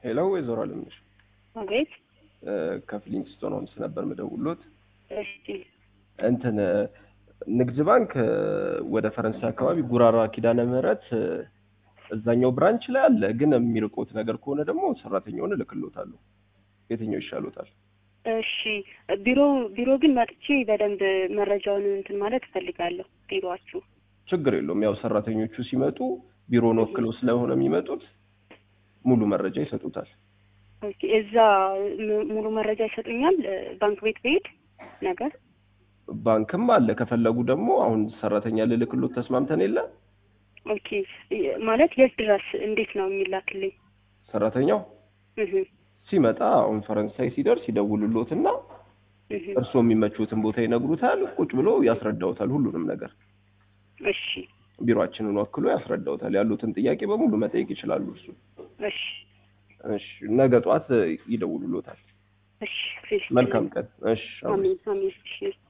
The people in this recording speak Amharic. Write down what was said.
ሄሎ ወይዘሮ አለምነሽ አቤት። ከፍሊንግስቶን ሆምስ ነበር ምደውሎት። እሺ እንትን ንግድ ባንክ ወደ ፈረንሳይ አካባቢ ጉራራ ኪዳነ ምህረት እዛኛው ብራንች ላይ አለ። ግን የሚርቆት ነገር ከሆነ ደግሞ ሰራተኛውን እልክሎታለሁ። የትኛው ይሻሎታል? እሺ ቢሮ ቢሮ ግን መጥቼ በደንብ መረጃውን እንትን ማለት እፈልጋለሁ። ቢሮአችሁ ችግር የለውም። ያው ሰራተኞቹ ሲመጡ ቢሮን ወክለው ስለሆነ የሚመጡት ሙሉ መረጃ ይሰጡታል። ኦኬ፣ እዛ ሙ- ሙሉ መረጃ ይሰጡኛል። ባንክ ቤት ብሄድ ነገር ባንክም አለ። ከፈለጉ ደግሞ አሁን ሰራተኛ ልልክሎት ተስማምተን የለ ኦኬ፣ ማለት የት ድረስ እንዴት ነው የሚላክልኝ? ሰራተኛው እህ ሲመጣ አሁን ፈረንሳይ ሲደርስ ይደውሉሎትና እህ እርስዎ የሚመቹትን ቦታ ይነግሩታል። ቁጭ ብሎ ያስረዳውታል ሁሉንም ነገር እሺ ቢሮአችንን ወክሎ ያስረዳውታል። ያሉትን ጥያቄ በሙሉ መጠየቅ ይችላሉ። እሱ እሺ እሺ፣ ነገ ጠዋት ይደውሉሎታል። እሺ መልካም ቀን። እሺ አሜን። አሜን አሜን። እሺ